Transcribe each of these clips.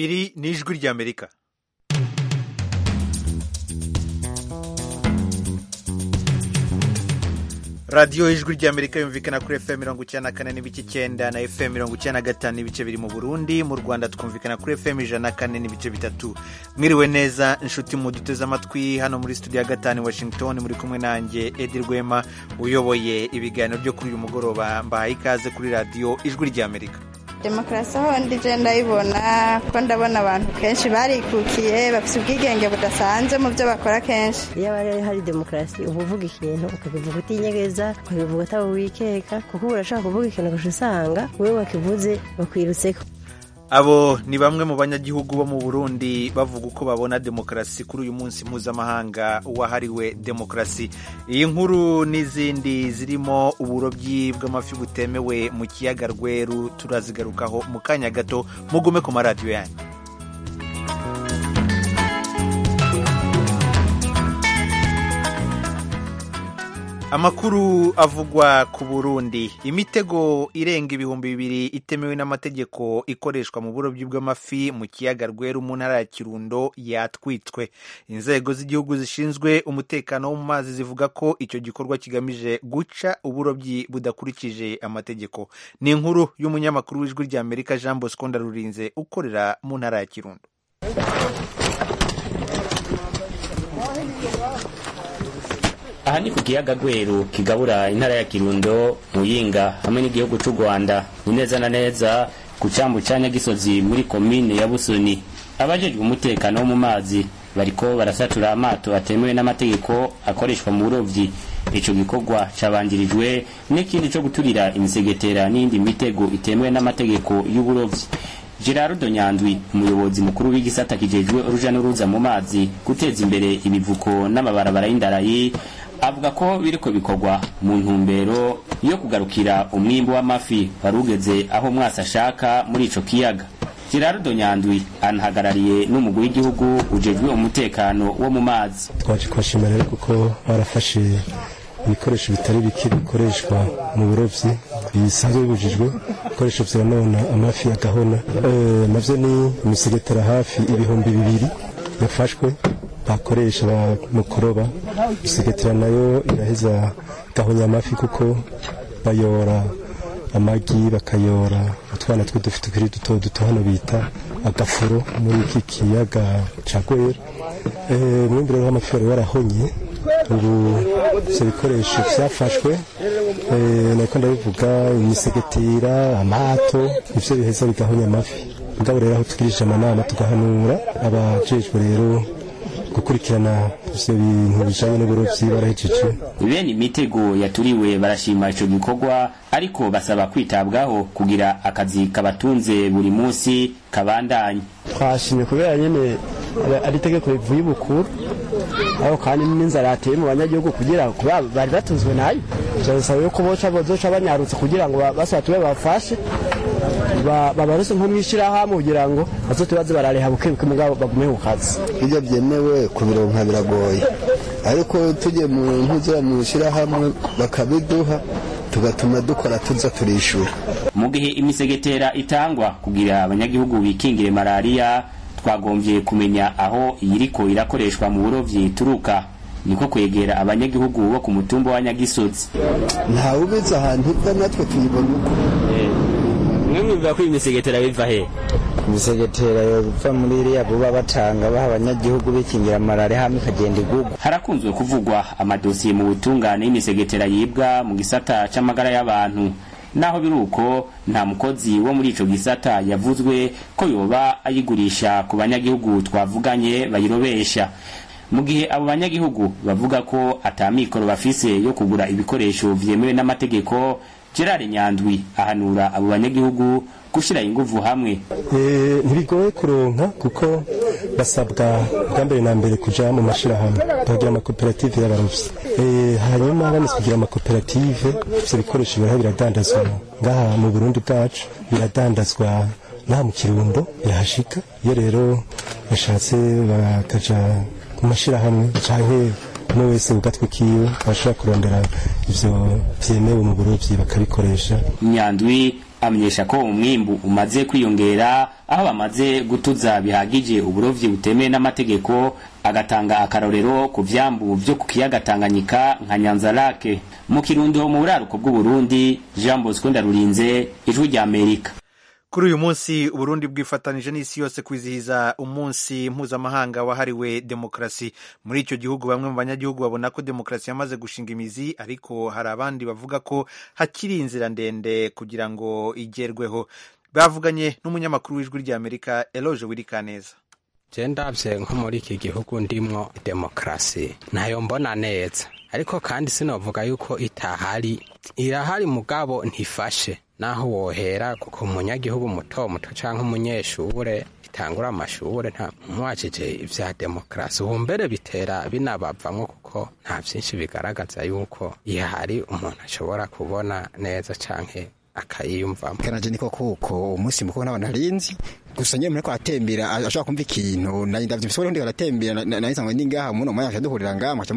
iri ni ijwi ry'amerika radiyo ijwi ry'amerika yumvikana kuri fm mirongo icyenda na kane n'ibice icyenda na fm mirongo icyenda na gatanu n'ibice biri mu burundi mu rwanda twumvikana kuri fm ijana na kane n'ibice bitatu mwiriwe neza inshuti mu duteze amatwi hano muri studio ya gatanu washington muri kumwe nanjye edi rwema uyoboye ibiganiro byo kuri uyu mugoroba mbahaye ikaze kuri radiyo ijwi ry'amerika demokarasi aho ndije ndayibona ko ndabona abantu kenshi barikukiye bafite ubwigenge budasanzwe mu byo bakora kenshi iyo aba hari demokarasi uba uvuga ikintu ukabivuga utinyegeza ukabivuga ataba wikeka kuko uba urashaka kuvuga ikintu ugaca usanga wowe wakivuze bakwirutseko abo ni bamwe mu banyagihugu bo mu burundi bavuga uko babona demokarasi kuri uyu munsi mpuzamahanga wahariwe demokarasi iyi nkuru n'izindi zirimo uburobyi bw'amafi butemewe mu kiyaga rweru turazigarukaho mu kanya gato mugume ku maradiyo yanyu amakuru avugwa ku burundi imitego irenga ibihumbi bibiri itemewe n'amategeko ikoreshwa mu burobyi bw'amafi mu kiyaga rweru mu ntara ya kirundo yatwitswe inzego z'igihugu zishinzwe umutekano wo mu mazi zivuga ko icyo gikorwa kigamije guca uburobyi budakurikije amategeko ni inkuru y'umunyamakuru w'ijwi ry'amerika jean bosco ndarurinze ukorera mu ntara ya kirundo aha ni ku kiyaga rweru kigabura intara ya kirundo muyinga hamwe n'igihugu cy'u rwanda ni neza na neza ku cyambu cya nyagisozi muri komine ya busoni abajejwe umutekano wo mu mazi bariko barasatura amato atemewe n'amategeko akoreshwa mu burovyi ico gikorwa cabanjirijwe n'ikindi co guturira imisegetera n'iyindi mitego itemewe n'amategeko y'uburovyi gerardo nyandwi umuyobozi mukuru w'igisata kijejwe uruja n'uruza mu mazi guteza imbere ibivuko n'amabarabara y'indarayi avuga ko biriko bikorwa mu ntumbero yo kugarukira umwimbu w'amafi wari ugeze aho mwasi ashaka muri ico kiyaga gerardo nyandwi anahagarariye n'umugwi w'igihugu ujejwe umutekano wo mu mazi twaje kubashimira rero kuko barafashe ibikoresho bitari bike bikoreshwa mu burobyi bisanzwe bibujijwe ibikoresho vyonona amafi agahona e, navyo ni imisegetera hafi ibihumbi bibiri yafashwe bakoresha mu kuroba imisegetera nayo iraheza gahonya amafi kuko bayora amagi bakayora utwana tw'udufi tukiri duto duto hano bita agafuro muri iki kiyaga ca gwera e, mwimbi rero w'amafi wari warahonye ubu ivyo bikoresho vyafashwe nako ndabivuga imisegetera amato ivyo biheza bigahonya amafi mugabo rero aho tugirije amanama tugahanura abajejwe rero gukurikirana ivyo bintu bijanye n'uburovyi barahejeje bene imitego yaturiwe barashima ico gikorwa ariko basaba kwitabwaho kugira akazi kabatunze buri munsi kabandanye twashimye kubera nyene ari itegeko rivuye ibukuru aho kandi n'inzara yateye mu banyagihugu kugira kuba bari batunzwe nayo turasaba yuko boca bozoca banyarutse kugira ngo basaba tube bafashe babaruse nko mwishirahamwe kugira ngo bazote baze barareha bukebuke mugabo bagume ku kazi ibyo byemewe kubironka biragoye ariko tujye mu mpuzira mu shirahamwe bakabiduha tugatuma dukora tuza turishura mu gihe imisegetera itangwa kugira abanyagihugu bikingire malariya twagombye kumenya aho iyiriko irakoreshwa mu burovyi turuka niko kwegera abanyagihugu bo ku mutumba wa nyagisozi ntawe ubizi ahantu iva natwe tuyibona uko mwe mwumva ko imisegetera biva he imisegetera yova muri iriya buba batanga baha abanyagihugu bikingira malariya hamwe ikagenda igugwa harakunzwe kuvugwa amadosiye mu butungane y'imisegetera yibwa mu gisata c'amagara y'abantu naho biri uko nta mukozi wo muri ico gisata yavuzwe ko yoba ayigurisha ku banyagihugu twavuganye bayirobesha mu gihe abo banyagihugu bavuga ko atamikoro bafise yo kugura ibikoresho vyemewe n'amategeko gerard nyandwi ahanura abo banyagihugu gushira inguvu hamwe ntibigoye kuronka kuko basabwa bwa mbere na mbere kuja mu mashirahamwe bakagira amakoperative y'abarovyi hanyuma bamaze kugira amakoperative ivyo bikoresho biraho biradandazwa ngaha mu burundi bwacu biradandazwa naha mu kirundo birahashika iyo rero bashatse bakaja mu mashirahamwe canke umwe wese ugatwe kiwe bashobora kurondera ivyo vyemewe mu burovyi bakabikoresha nyandwi amenyesha ko umwimbu umaze kwiyongera aho bamaze gutuza bihagije uburovyi butemewe n'amategeko agatanga akarorero ku vyambu vyo ku kiyaga Tanganyika nka Nyanza Lake mu kirundo mu buraruko bw'Uburundi Jean Bosco Ndarurinze ijwi rya Amerika kuri uyu munsi uburundi bwifatanije n'isi yose kwizihiza umunsi mpuzamahanga wahariwe demokarasi muri icyo gihugu bamwe mu banyagihugu babona ko demokarasi yamaze gushinga imizi ariko hari abandi bavuga ko hakiri inzira ndende kugira ngo igerweho bavuganye n'umunyamakuru w'ijwi rya amerika eloge wirikaneza je ndavye nko muri iki gihugu ndimwo demokarasi ntayo mbona neza ariko kandi sinovuga yuko itahari irahari mugabo ntifashe naho wohera kuko umunyagihugu muto muto canke umunyeshure itangura amashure nta mwajije ivya demokarasi ubu mbere bitera binabavamwo kuko nta vyinshi bigaragaza yuko ihari umuntu ashobora kubona neza canke akayiyumvamo kanaje niko kuko umunsi mukuru n'abantu harinzi gusa nyine mureko aratembera ashobora kumva ikintu ndavye bisore ndi aratembera nahisanga ndi ngaha muno mwanya duhurira ngaha mwaca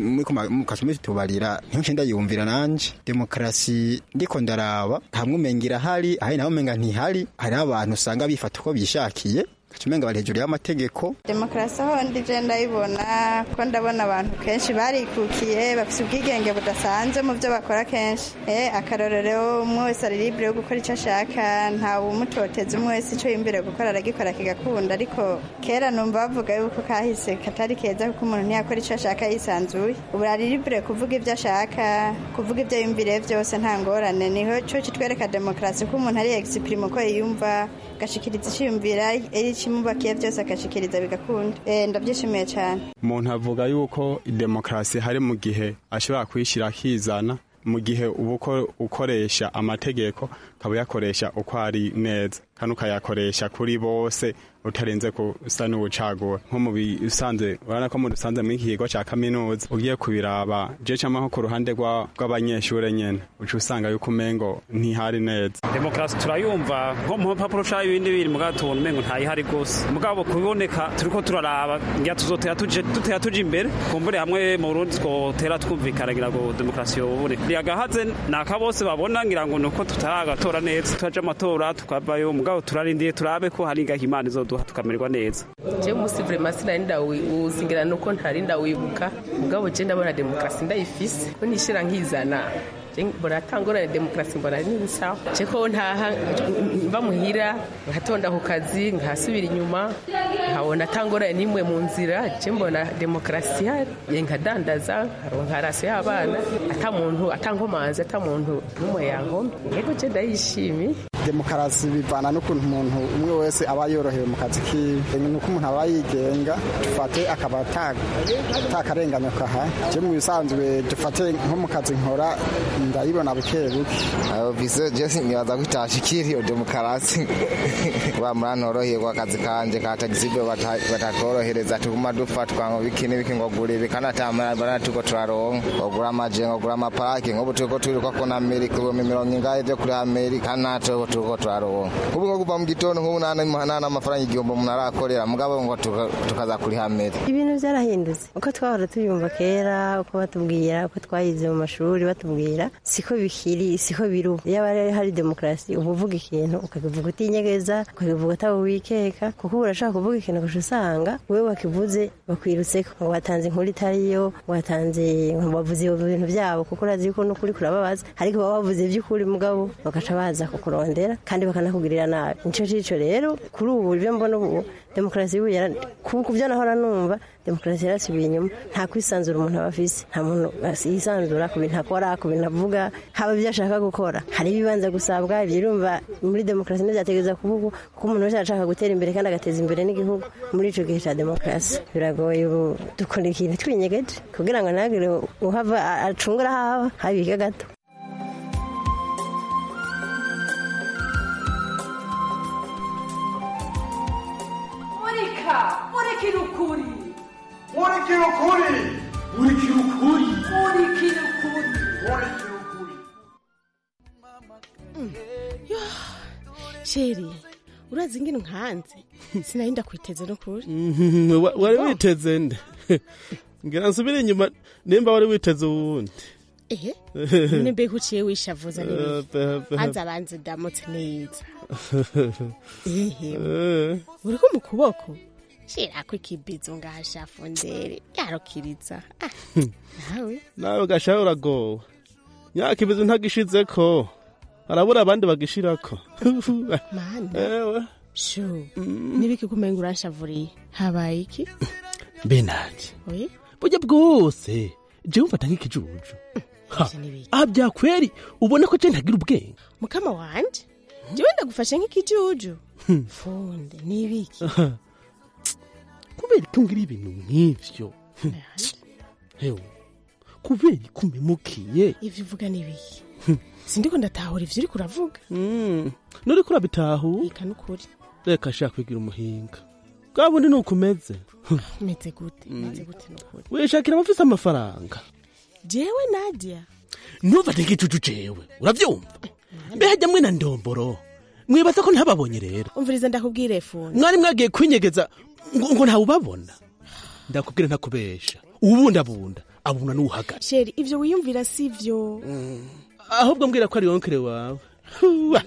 mukaca mubitubarira niho nce ndayumvira nanje demokarasi ndiko ndaraba hamwe umenga irahari ahari naho umenga ntihari hariho abantu usanga bifata uko bishakiye umenga bari hejuru y'amategeko demokarasi aho ndi je ndayibona ko ndabona abantu kenshi barikukiye bafite ubwigenge budasanzwe mu byo bakora kenshi eh akarorero umwe wese ari libre yo gukora icyo ashaka nta umutoteza umwe wese icyo yimbere gukora aragikora kigakunda ariko kera numva bavuga yuko kahise katari keza kuko umuntu ntiyakora icyo ashaka yisanzuye ubu ari libre kuvuga ibyo ashaka kuvuga ibyo yumvire byose nta ngorane niho cyo kitwereka demokarasi ko umuntu ari exprime uko yiyumva agashikiriza icyiyumvira ikimubakiye byose agashikiriza bigakunda ndabyishimiye cyane umuntu avuga yuko demokarasi hari mu gihe ashobora kwishyira akizana mu gihe uba ukoresha amategeko ukaba uyakoresha uko ari neza kandi ukayakoresha kuri bose utarenze gusa n'ubucagura nko mu bisanzwe urabona ko mu dusanze muri iki kigo cya kaminuza ugiye kubiraba je cama nko ku ruhande rw'abanyeshure nyene uca usanga yuko umengo ntihari neza demokarasi turayumva nko mu mpapuro ca ibindi biri mugabo tubona umengo ntayihari gose mugabo kubiboneka turiko turaraba ngira tuzotera tuje dutera tuje imbere kumbure hamwe mu Burundi twotera twumvikana ngira ngo demokarasi yoboneka yagahaze naka bose babona ngira ngo nuko tutaragatora neza turaje amatora tukavayo mugabo turarindiye turabe ko hari ngaho imana izoduha tukamererwa neza je musi vraiment sinari ndawuzingira nuko ntari ndawibuka mugabo je ndabona demokarasi ndayifise ko nishira nkizana buratangorane demokarasi mbona ari nsawa je ko ntaha mba muhira nkatonda ku kazi nkasubira inyuma nkabona atangorane n'imwe mu nzira je mbona demokarasi ihari nkadandaza nkaronka rasi y'abana ata muntu atankomanzi ata muntu n'umwe yankomye yego je ndayishimiye demokarasi bivana n'ukuntu umuntu umwe wese aba yorohewe mu kazi kiwe nuko umuntu aba yigenga dufate akaba atakarenganya kahari je mu bisanzwe dufate nko mu kazi nkora ndayibona buke buke vise jesi nibaza ko itashikira iyo demokarasi kuba muranoroherwa akazi kanje ka tagisibe batatworohereza tuguma dufatwa ngo biki n'ibiki ngo gura ibi kandi atamarabara tuko turaronka ngogura amaje ngogura amaparake nk'ubu turiko twiruka ko na amerika ibihumbi mirongo ingahe vyo kuri amerika ntaco turiko turaronka nk'ubu nko kuva mu gitondo nk'ubu nta n'amafaranga igihumbi umuntu arakorera mugabo ngo tukaza kuriha amerika ibintu byarahindutse uko twahora tuyumva kera uko batubwira uko twayize mu mashuri batubwira siko bikiri siko biri ubu iyo hari demokarasi uba uvuga ikintu ukakivuga utinyegeza ukakivuga atawe wikeka kuko uba urashaka kuvuga ikintu gusa usanga wowe wakivuze bakwirutse ngo watanze inkuru itariyo watanze bavuze ibintu byabo kuko urazi yuko n'ukuri kurababaza ariko baba bavuze iby'ukuri mugabo bagaca baza kukurondera kandi bakanakugirira nabi nico cico rero kuri ubu ibyo mbona ubu demokarasi y'ubu ku byo nahora numva demokarasi yarasubiye inyuma nta kwisanzura umuntu aba afise nta muntu yisanzura ku bintu akora ku bintu avuga haba ibyo ashaka gukora hari ibibanza gusabwa ibyo urumva muri demokarasi ntibyategereza kuvuga kuko umuntu wese arashaka gutera imbere kandi agateza imbere n'igihugu muri ico gihe ca demokarasi biragoye ubu dukora ikintu twinyegeje kugira ngo ntagire uhava acungura haba habike gato murikira ukuri murikira ukuri murikira ukuri murikira ukuri murikira ukuri sheri urazi ingene nkanze sinari ndakwiteze no kuri wari witeze nde ngira nsubire inyuma nimba wari witeze uwundi ehe none mbega uciye wishavuza n'ibiki hanze abanze ndamutse neza ehe uriko mu kuboko shirako ikibizo ngahashafundere yarukiriza Ah, nawe nawe gashaho uragowe myaka ibizi ntagishizeko harabura abandi bagishirako mana ewe shu nibiki kumenga uranshavuriye habaye iki mbe nanje oye burya bwose jewe mfata nk'ikijuju Ha, aha byakweri ubona ko je ntagira ubwenge mukama wanje jewe ndagufashe nk'ikijuju funde nibiki kubera ko ngira ibintu nk'ivyo hewe kubera ko umemukiye ivyo uvuga nibiki sindiko ndatahura ivyo uriko uravuga nuriko urabitahu ika nukuri reka shaka kwigira umuhinga bwa bundi nuko umeze meze gute meze gute nukuri wishakira abafise amafaranga jewe nadia ntufate nk'icucu jewe uravyumva mbe hajya mwe na ndomboro mwibaza ko ntababonye rero umviriza ndakubwire funde mwari mwagiye kwinyegeza ngo, ngo ntawubabona ndakubwira ntakubesha ubundabunda abuna n'uhagara sheri ivyo wiyumvira sivyo ahubwo mbwira ko ari wonkere wawe Huwa.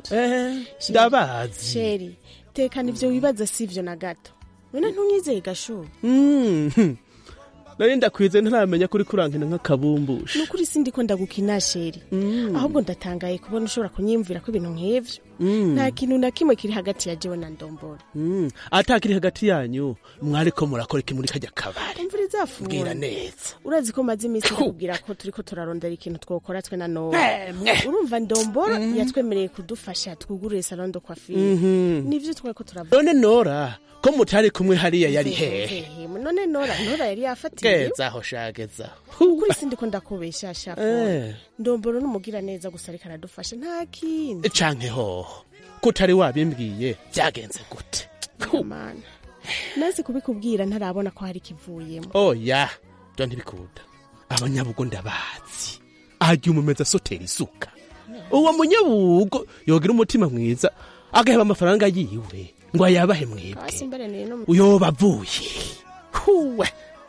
Eh, ndabazi sheri tekana ivyo wibaza sivyo na gato none ntunyizeye gashu Mhm. nari ndakwize ntaramenya kuri kurankina nk'akabumbusha nukuri sindiko ndagukina sheri ahubwo ndatangaye kubona ushobora kunyiyumvira ko ibintu nk'ivyo Mm. nta kintu na kimwe kiri hagati ya jewe na ndombora Mm, atakiri hagati yanyu mwariko murakora iki muri kajya kabari umviriza funde Mbwira neza urazi ko maze iminsi kubwira ko turiko turarondera ikintu twokora twe na nowa Mwemwe. urumva ndombora yatwemereye kudufasha twugurure salon de coiffure Mhm. nivyo twari ko turavuga none nora ko mutari kumwe hariya yari hehe Hehe, none nora nora yari yafatiye gezaho shagezaho kuri sindiko ndakubesha shafu Eh. ndomboro n'umugira neza gusa ariko aradufasha nta kindi canke hoho kutari wabimbwiye byagenze gute mana nazi kubikubwira ntarabona ko hari ikivuyemo oya byo ntibikunda abanyabugo ndabazi ajya umumeza asotera isuka uwo munyabugo yogira umutima mwiza agaheba amafaranga yiwe ngo ayabahe mwebwe hasi mbere niyo no uyoba avuye huwe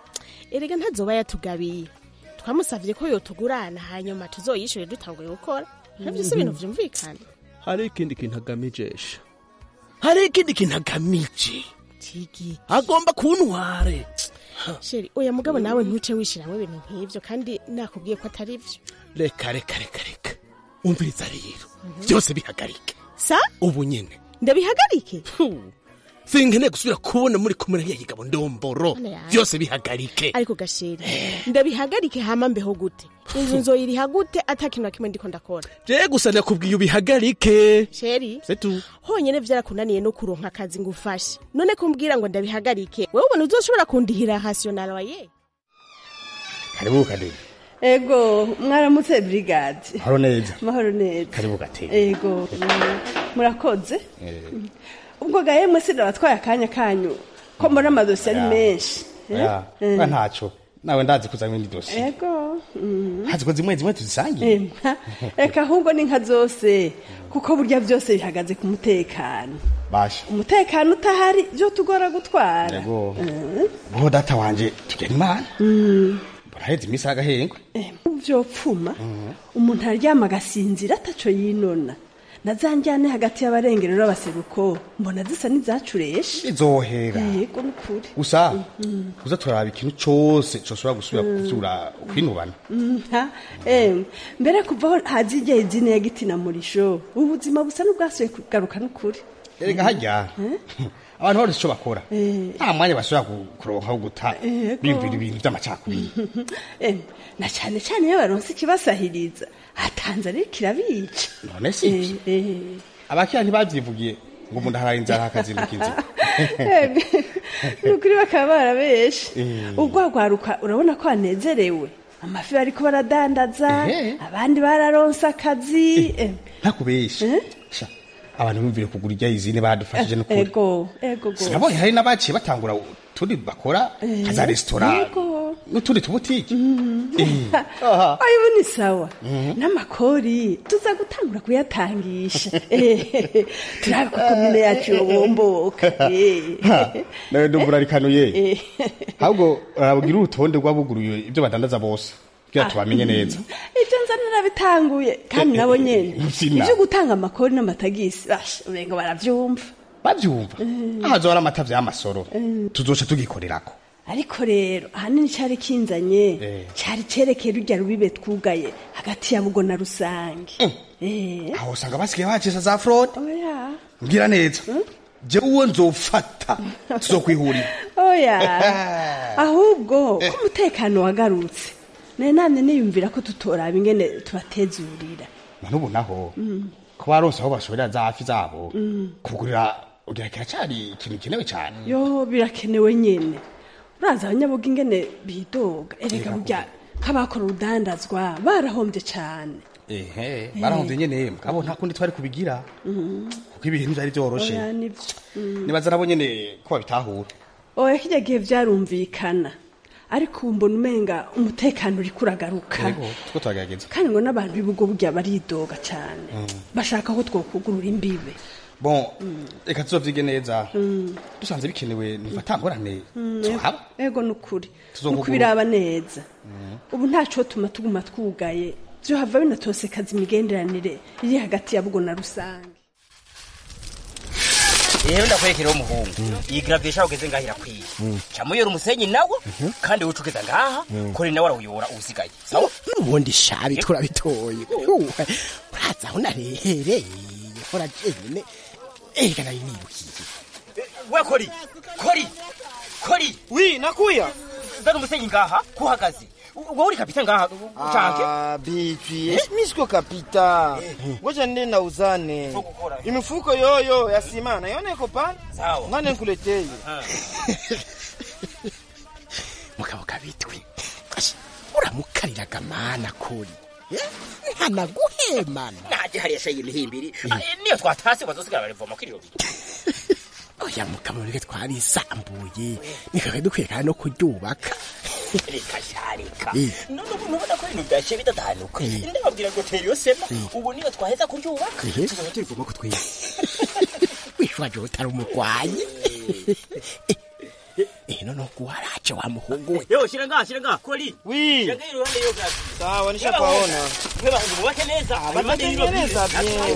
erega ntazoba yatugabiye twamusavye ko yotugurana hanyuma tuzoyishure dutanguye gukora navyo si ibintu vyumvikana hari ikindi kintu agamijesha hari ikindi kintu agamije tigi agomba kuntware sheri oya mugabo nawe ntuce wishiramwo ibintu nk'ivyo kandi nakubwiye ko atari vyo reka reka reka reka umviriza rero byose bihagarike sa ubu nyene ndabihagarike sinkeneye gusubira kubona muri kumwe na yigabo ndomboro Mana yanjye. byose bihagarike ariko gasheri ndabihagarike hama mbeho gute inzu nzoyiriha gute ata kintu na kimwe ndiko ndakora je gusa nakubwiye ubihagarike sheri setu honyene vyarakunaniye no kuronka akazi ngufashe none kumbwira ngo ndabihagarike wewe ubona uzoshobora kundihira rational waye karibu kadebe ego mwaramutse brigade haro neza mahoro neza karibu gatebe ego mm, murakoze ubwo ga yemwe sinabatwaye akanya kanyu ko mbona amadosiye ari Oya. menshi eh? ya Eh. ba ntaco nawe ndazi kuza ibindi dosiye ego mm. hazi ko zimwe zimwe tuzisangiye Eh, nka- reka ahubwo ni nka zose kuko burya byose bihagaze ku mutekano basha umutekano utahari byo tugora gutwara yego Eh, bo data wanje tugera imana mm. buraheze iminsi y'agahengwe byopfuma umuntu aryama agasinzira ataco yinona na za njyane hagati y'abarengero n'abaseruko mbona zisa n'izacureshe izohera yego nukuri gusa Mm. uza turaraba ikintu cose cosubira gusubira kuvyura kwinubana nta em mbere kuvaho hazi igihe izina ya giti na murisho ubuzima busa n'ubwasuye kugaruka n'ukuri erega harya abantu barose ico bakora nta mwanya basubira ku- kuronka wo guta Yego. biyumvira ibintu vy'amacakubiri em na cyane cyane iyo baronse ikibasahiriza hatanze ariko kirabica none si abakira ntibavyivugiye ngo umuntu aharaye inzara hakazinduka inzira Em, nukuri bakaba barabeshe Eh. urwagwaruka urabona ko banezerewe amafi bariko baradandaza abandi bararonse akazi em, ntakubeshe Sha, abantu bumvire kugura irya izine badufashije n'ukuri ego ego gose. sinabonye hari n'abaciye batangura utundi bakora Eh, nka za resitora yego. n'utundi tubutike Eh. ayo ubu ni sawa n'amakori tuza gutangura kuyatangisha Eh, turabe ko komine yacu yobomboka Eh. Ha, nawe ndumva urarikanuye Eh. ahubwo urabwira urutonde rw'abuguruye ibyo badandaza bose kugira tubamenye neza ibyo nza narabitanguye kandi nabo nyene Nsina. ibyo gutanga amakori n'amatagisi basha umengo baravyumva bavyumva ahazo hari amata vy'amasoro tuzoca tugikorerako ariko rero ahanini cyari kinzanye Eh. cyari cerekeye rujya rubibe twugaye hagati ya bugo na rusange Eh. aho usanga basigaye bacisa za fraude oya mbwira neza jewe uwo nzofata tuzokwihurira oya ahubwo ko umutekano wagarutse nari namye niyumvira ko tutoraba ingene tubatezurira none ubu naho Mm. ko baronse aho bashorera za hafi zabo Mm. kugurira ugira kiracari ikintu gikenewe cane yo birakenewe nyene uraza abanyabuga ingene bidoga erega burya nk'abakora urudandazwa barahombye cane ehe barahomvye nyene mugabo nta kundi twari kubigira kuko ibintu vyari vyoroshe oya nivyo Mm. nibaza nabo nyene ko babitahura oya kirya gihe vyarumvikana ariko ubu mbona umenga umutekano uriko uragaruka yego two turagerageza kandi ngo n'abantu b'ibigo burya baridoga cane Mm. bashaka ko twokugurura imbibe bon reka tuzovyige neza Mm. dusanze bikenewe nifata ngorane Mm, zohaba ego nukuri Tuzokugurura. nuko biraba neza ubu ntaco tuma tuguma twugaye vyohava binatosekaza imigenderanire iri hagati ya bugo na rusange rero ndakwerekera umuhungu iyi gravier ugeze ngaho irakwiye camuyora umusenyi nawo kandi wica ugeza ngaha kore nawe arawuyora uwusigaye sawa n'ubundi shabi turabitoye Uwe, uraza aho narehereye hora jenyine ega nari nirukiye we kori kori kori wi nakuya zana umusenyi ngaha kuhagaze wowe uri kapita ngaha canke Ah, bibi mi siko kapita ngoja nende na uzane imifuko yoyo ya sima naiona iko pale Sawa. ngane nkuleteye mugabo kabitwi Ashi, uramukariraga mana kuri Eh, ntanaguhemana naje hariya shayi imihimbiri Ah, niyo twatase bazosigara barivoma kwiriro oya mugabo reke twarisambuye nikaka dukwiye kandi no kuryubaka reka sharika Eh. none ubu ntubona ko ibintu byashe bidatanuka ndababwira ngo tera iyo sema ubu niyo twaheza kuryubaka Eh. tuzaba turivoma ko twiye wishwaje utari umurwayi Eh, none guharace wa muhungu we Yo, shira ngaha, shira ngaha. Koli. Wi. Shira ngaha iruhande yo gazi. sawa nishapaona Wewe ngo mubake neza. Batengeneza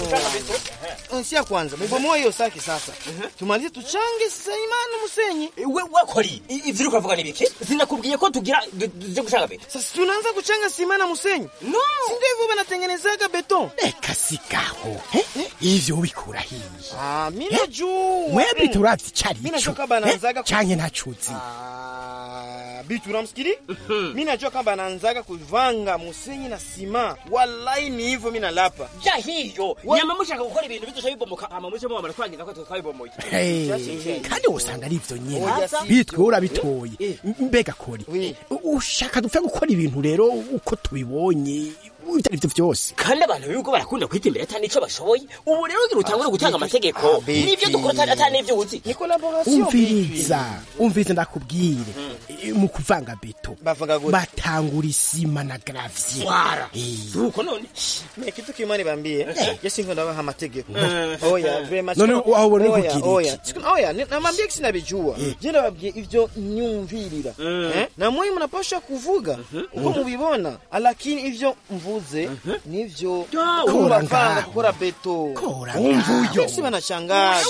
bien. Nsia kwanza mubomoe hiyo saki sasa tumalize tuchange sasa imani musenyi we we koli ivyo uri kuvuga ni biki sinakubwiye ko tugira tuje gushaka beto sasa tunaanza kuchanga sima na musenyi no si ndio hivyo banatengenezaga beton reka sigaho Eh, ivyo ubikura hiye ah mimi najua mwebwe turavye icari Mimi najua ico kama anaanzaga ku- canke ntacuzi Ah, bitu unamsikili mi najua kama anaanzaga kuvanga musenyi na sima wallahi ni hivyo mi nalapa ja hiyo nyama mushaka gukora ibintu bidusha bibomoka ama muce mwamara twangiza ko twabibomoye Eh, kandi usanga ari ivyo nyene Oya, si- bitwe urabitoye mbega kori ushaka dupfe gukora ibintu rero uko tubibonye ivyo arivyo vyose kandi abantu bihugu barakunda kwita imbere atani ico bashoboye ubu rero ugira utangure gutanga amategeko n'ivyo dukora atani- atani n'ivyo uzi ni collaboration umviriza umviriza ndakubwire Eh, mu kuvanga beto Bavanga gute? batangura isima na gravier Wara. Eh. uko none me kitu kimani bambie yesi ngo ndabaha amategeko Eh. oya very much None Siku- aho ubona oya, kugira iki? oya Siku- oya ni- namwambia kisi nabijua je ndababwiye ivyo nyumvirira Eh? na mwe mnapasha kuvuga uko mubibona lakini ivyo mvuze nivyo Kora urapanga ngaho. gukora beto ngaho. esi banashangaza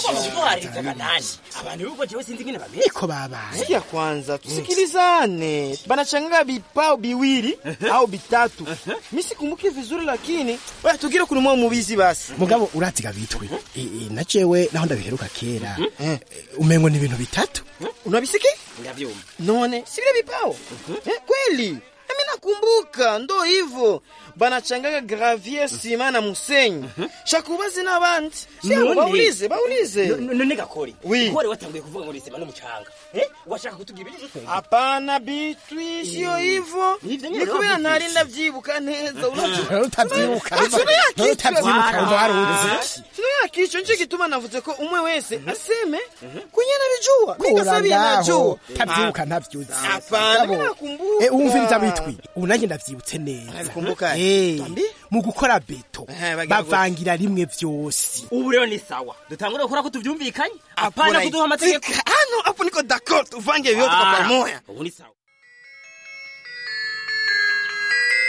abantu bihugu jewe sinzi ingene bameze niko babaye sikia kwanza tusikilizane banachanganga vipao biwili au bitatu mi sikumbuki vizuri lakini oya tugire kunumwa mubizi basi mugabo uraziga bitwe Eh, eh, na jewe naho ndabiheruka kera Eh, umengo ni ibintu bitatu unabisiki ndavyumva none si vile vipao eh, kweli nami nakumbuka ndo hivyo banachangaga gravier sima na musenyi shakubazi n'abandi Siamo, None- baulize baulize No- none gakori Oui. wari watanguye kuvuga ngo nisema n'umucanga eh washaka kutubwira ibyo twebwe hapana bitwi sio hivyo Ivyo nyene ni kubera wavuze. ntari ndavyibuka neza Utavyibuka, Ah, tunayakichwa. utavyibuka, umva waruzi. Ah, tunayakichwa nico gituma navuze ko umwe wese aseme kunye nabijua kora ningasabiye ngaho najua tavyibuka ntavyuzi Hapana, mimi nakumbuka. Eh, umviriza bitwi ubu nanjye ndavyibutse neza Unabikumbuka? Eh, Tuambie. mu gukora beto bagira bavangira rimwe vyose ubu rero ni sawa dutangure gukora ko tuvyumvikanye apana Apana, kuduha amategeko hano hapo niko d'accord tuvange vyote kwa Ah, pamoja ubu ni sawa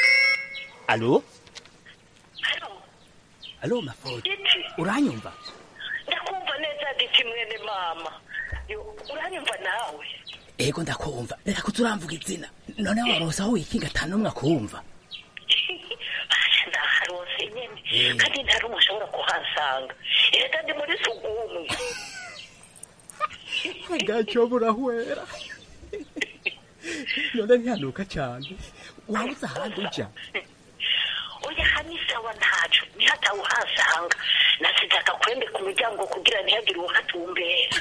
alo alo mafodi uranyumva ndakumva neza diti mwene mama Yo, uranyumva nawe ego ndakumva reka kuturamvuga izina none warosa aho wikinga atanu umwe akumva basha ndaharose nyene kandi ntari umwe ashobora kuhansanga erega ndi muri sugumwe agaco burahwera none ntihanuka cyane wabuze ahandi uja oya hani sawa ntaco ntihatawuhasanga nasize agakwembe ku muryango kugira ntihagire uwuhatumbera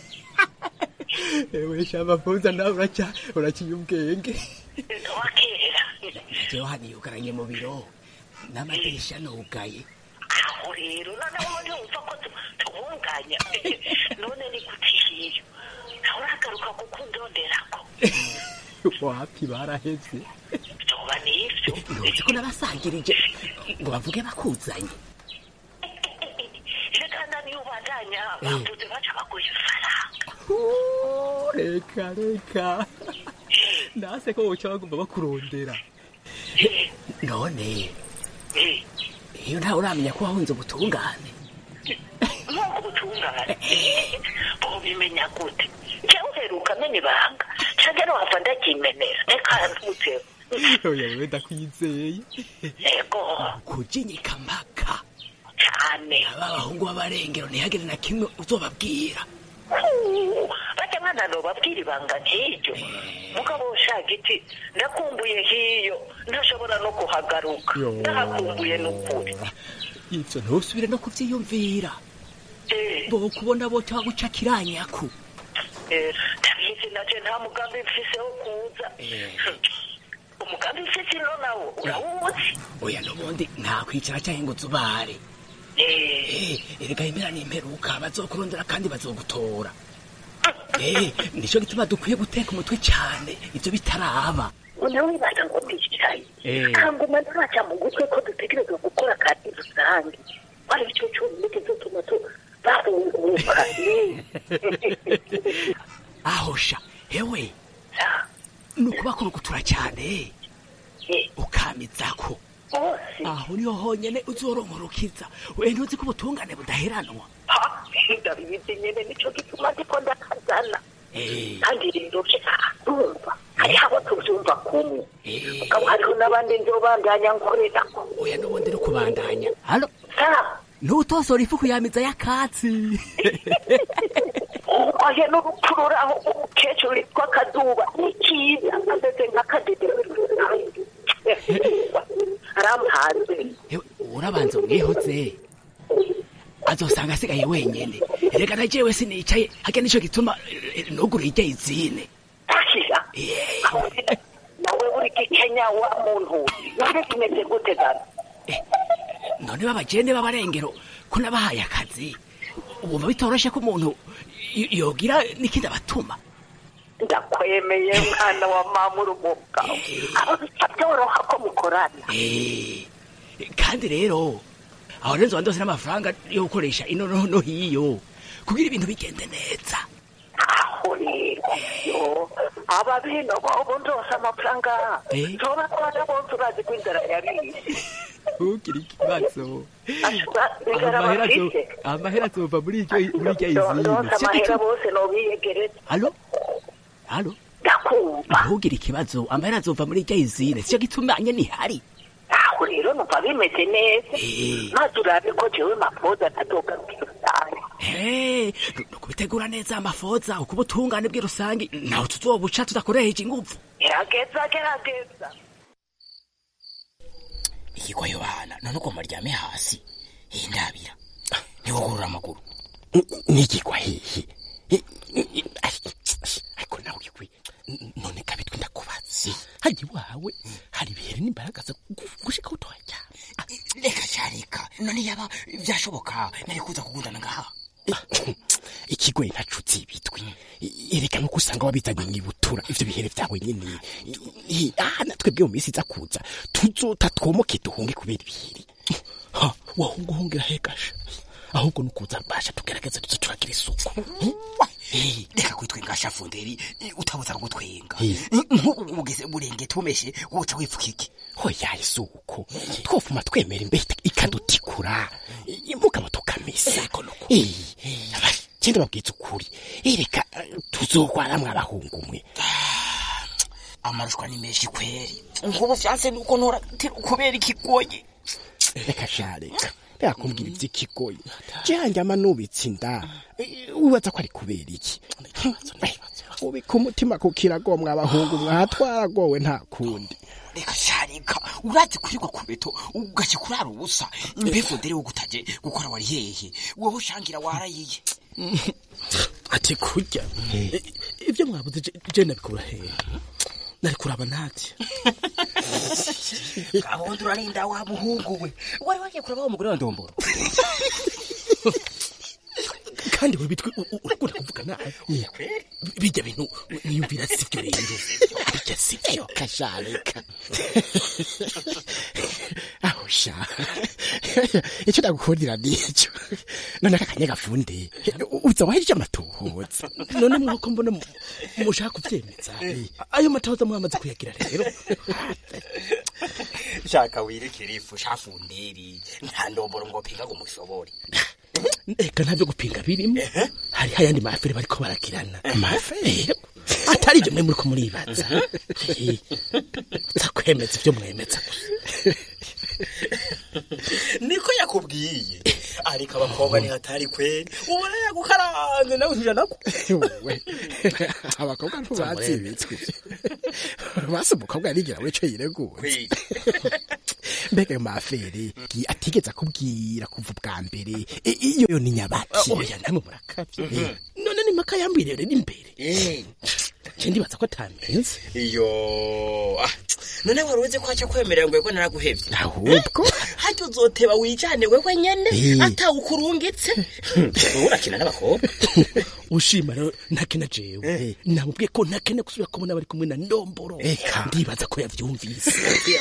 ewe shamafuza nawe uraca uraciye ubwenge wakera jewe haniyugaranye mu biro n'amadirisha nugaye aho rero noneho ntiwumva ko tu- tubunganya none ni gutihiyo nawe uragaruka kukundonderako wapi baraheze vyoba nivyo ntuzi ko nabasangirije ngo bavuge bakuzanye reka niyo ubandanya Eh. bavuze baca baguha ifaranga Oh, reka reka nase ko woca bagomba bakurondera none iyo ntawe uramenya ko wahunze ubutungane nk'uko ubutungane bobimenya gute jewe uheruka mena ibanga canke nowava ndakimenera reka ntuteho oya wewe ndakwizeye ego kujinyika mpaka cane aba bahungu b'abarengero ntihagire na kimwe uzobabwira bajya mwana nobabwira ibanga nk'iryo mugabo ushaka iti ndakumbuye hiyo ntashobora no kuhagaruka Yo. ndahakumbuye n'ukuri ivyo ntusubire no kuvyiyumvira bokubona bote baguca kiranyaku Eh, ndabizi naje nta mugambi mfise wo kuza umugambi mfise ino nawo urawuzi oya n'ubundi nta kwicara canke ngo uzubare Eh, erega impera n'imperuka bazokurondera kandi bazogutora Eh, nico gituma dukwiye guteka umutwe cane ivyo bitaraba noneho wibaza ngo ndicaye Eh. kanguma ntaca mu gutwe ko dutegerezwa gukora kandi rusange wari ico cyonyine kizotuma tu bahunguka aho sha hewe ni ukubakurugutura cyane ukamizako aho niho honyene uzoronkorukiza we ntuzi ko ubutungane budaheranwa ndabizi nyene nico gituma ndiko ndakazana Eh, kandi rero urumva hariho abo tuvyumva kumwe mugabo hariho n'abandi nzobandanya nkorerako oya n'ubundi no kubandanya halo ntutosora ifu kuyamiza y'akatsi ahe n'urupfu ruraho umukecuru witwa kazuba ni kiza ameze nk'akadede aramuhanze Hewe, urabanza umwihoze azosanga asigaye wenyene reka na jewe sinicaye hage nico gituma eh, nugura irya izine ashira nawe buri gikenya wa muntu none kimeze gute dana none babajene b'abarengero ko nabahaye akazi wumva bitoroshe ko umuntu y- yogira n'ikindi abatuma ndakwemeye mwana wa mama urumuga abo bica byoroha ko mukorana Eh, kandi rero aho rero nzoba ndose n'amafaranga yo gukoresha ino no no hiyo kugira ibintu bigende neza aho rero yo aba bino bobo ndose amafaranga Eh. ntoba twana bose urazi ko inzara yabishe ntugire ikibazo inzara amahera azo- bafise amahera azova muri iryo muri iryo izine ndose Sico amahera gituma- bose nobiyegereza halo halo ndakumva ntugire ikibazo amahera azova muri iryo izine sico gituma nyene ihari aho rero numva bimeze neza maze urabe ko jewe mapoza ntazogarukira cyane Eh, ni ukubitegura neza amafoza ukuba ubutungane bw'irusange ntawe tuzobuca tudakoresheje inguvu gerageza gerageza ikigwa yohana none ugomba aryame hasi hindabira ntiwugurura amaguru nigigwa hehe ariko nawe igwe none kabitwe ndakubatse hajya iwawe hari ibihere n'imbaraga zo gushika utoya cyane reka cyareka none yaba byashoboka nari kuza kugundana ngaha ikigoyi ntacutse ibitwi ereka nuko usanga wabizanye mwibutura ivyo bihere vyawe nyene I- ah natwe bwe mu minsi iza kuza tuzota twomoke duhunge kubera ibihiri ha wahunga uhungira hegasha ahubwo nukuza basha tugerageze tuze turagira isuku reka kwitwenga shafunderi utabuza no gutwenga Eh. nk'ubu ugeze burenge tumeshe woca wipfuka iki hoya isuko twofuma twemera imbeho ikadutikura mugabo tukamisa Eh, genda babwiza ukuri ereka tuzogwaramwe abahungu mwe amarushwa ni menshi kweri ngubu vyanse nuko ntora kubera ikigoyi reka sha reka reka kumbwira ivy'ikigoyi janje amanubitse inda Eh, wibaza ko ari kubera iki Eh, ubika umutima ku kirago mwa abahungu mwatwaragowe nta kundi reka sharika urazi kurirwa ku beto ugaca kurara ubusa mbefundere wo gutaje gukora wari hehe wowe ushangira warayiye ati kurya Eh, ibyo mwabuze je- je nabikura hehe nari kuraba natye gahondo urarinda wa muhungu we wari wagiye kuraba wa mugore wa ndomboro kandi we bitwe u- u- urakunda kuvuga nabi bijya bintu niyumvira sivyo rero bijya sivyo kashareka aho sha icyo ndagukundira nico none aka kanya gafunde uza wahejeje amatohoza none mwako mbona mu- mushaka kuvyemeza ayo matohoza mwamaze kuyagira rero shaka wirekere ifu shafunderi nta ndomboro ngo pinga ngo mushobore eka ntabyo gupinga birimo hari hayandi mafere bariko baragirana amafere atari ibyo mwe muriko muribaza Eh, za kwemeza ibyo mwemeza niko yakubwiye ariko abakobwa ntihatari kweri ubona yagukaranze nawe ntijanako abakobwa ntibazibitswe basi umukobwa yarigira we ico yireguye mbega ayo mafere gi- atigeze akubwira kuva ubwa mbere I- iyo yo ni nyabaki oya namwe murakavye Eh, none ni maka yambwiriye rero imbere je ndibaza ko atamenze iyo ah, none wari uzi ko aca kwemerera ngo yego naraguhevye ahubwo hajya uzoteba wijane wewe nyene Eh. atawukurungitse wowe urakina n'abakobwa ushima rero ntakena jewe namubwiye ko ntakena gusubira kubona bari kumwe na ndomboro ndibaza ko yavyumvise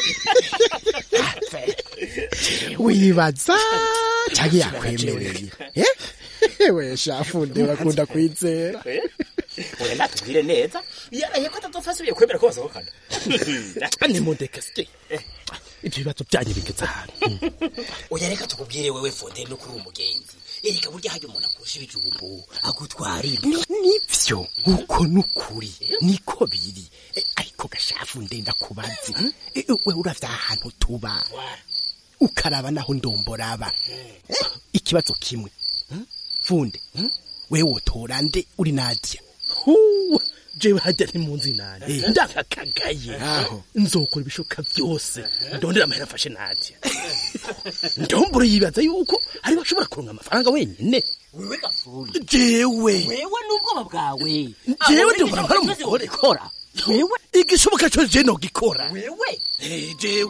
wibaza cyangwa yakwemereye Eh? we shafunde bakunda kwizera oya natubwire neza yaraye ko atazopfa asubiye kwemera ko basohokana nimundeke sike ibyo bibazo byanyu bigeze ahantu oya reka tukubwire wewe fonde no kuri umugenzi ereka burya hajya umuntu akurusha ibijumbu agutwara imbwa nivyo uko nukuri niko biri Eh, ariko gashafu ndenda kubazi Eh, we uravya ahantu tuba ukaraba naho ndomboraba Eh, ikibazo kimwe Hmm? funde hmm? we wotora nde uri nadia Huwa, jewe hajya ntimunzi nani ndakakagaye aho nzokora ibishoboka byose ndondera amahera afashe nadia ndomboro yibaza yuko ari bashobora kuronka amafaranga wenyine wewe gafundi jewe wewe n'ubwoba bwawe jewe ndombora mpari umugore kora wewe igishoboka cyo je nogikora wewe Eh, jewe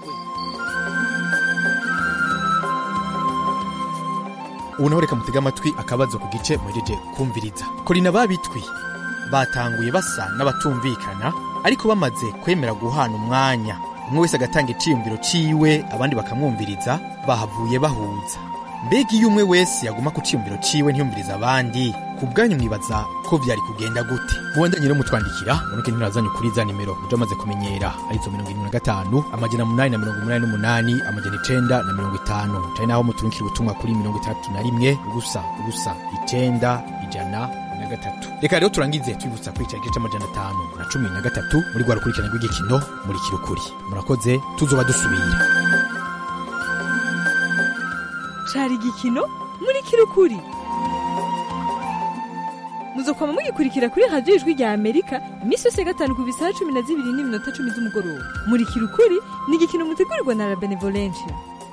ubu naho reka mutege amatwi akabazo ku gice muhejeje kumviriza korina babitwi batanguye basa n'abatumvikana ariko bamaze kwemera guhana umwanya umwe wese agatanga iciyumviro ciwe abandi bakamwumviriza bahavuye bahuza mbega iyo umwe wese yaguma ku ciyumviro ciwe ntiyumviriza abandi ku bwanyu mwibaza ko vyari kugenda gute mubandanye rero mutwandikira munuke ntimurazanye kuri za nimero muja amaze kumenyera arizo mirongo irindwi na gatanu amajana munani na mirongo umunani n'umunani amajana icenda na mirongo itanu cari naho muturungikira ubutumwa kuri mirongo itandatu na rimwe ubusa ubusa icenda ijana na gatatu reka rero turangize twibutsa kuri igice c'amajana atanu na cumi na gatatu muri rwa rukurikirane rw'igikino muri kirukuri murakoze tuzoba dusubira cari igikino muri kirukuri muzokwama mugikurikira kuri radiyo ijwi rya amerika iminsi yose ya gatanu ku bisaha cumi na zibiri n'iminota cumi z'umugoroba muri kirukuri ni igikino mutegurirwa na la benevolencia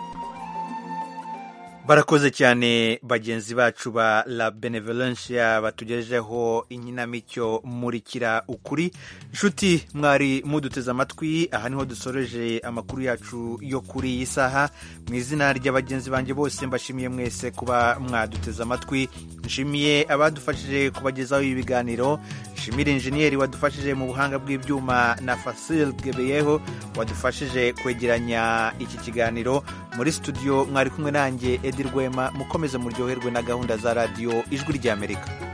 barakoze cyane bagenzi bacu ba la benevolencia batugejejeho inkinamico murikira ukuri nshuti mwari muduteze amatwi aha niho dusoreje amakuru yacu yo kuri iyi saha mu izina rya bagenzi banjye bose mbashimiye mwese kuba mwaduteze amatwi nshimiye abadufashije kubagezaho ibi biganiro nshimire injeniyeri wadufashije mu buhanga bw'ibyuma na fasil gebeyeho wadufashije kwegeranya iki kiganiro muri studio mwari kumwe nanjye edi rwema mukomeze muryoherwe na gahunda za radiyo ijwi ry'amerika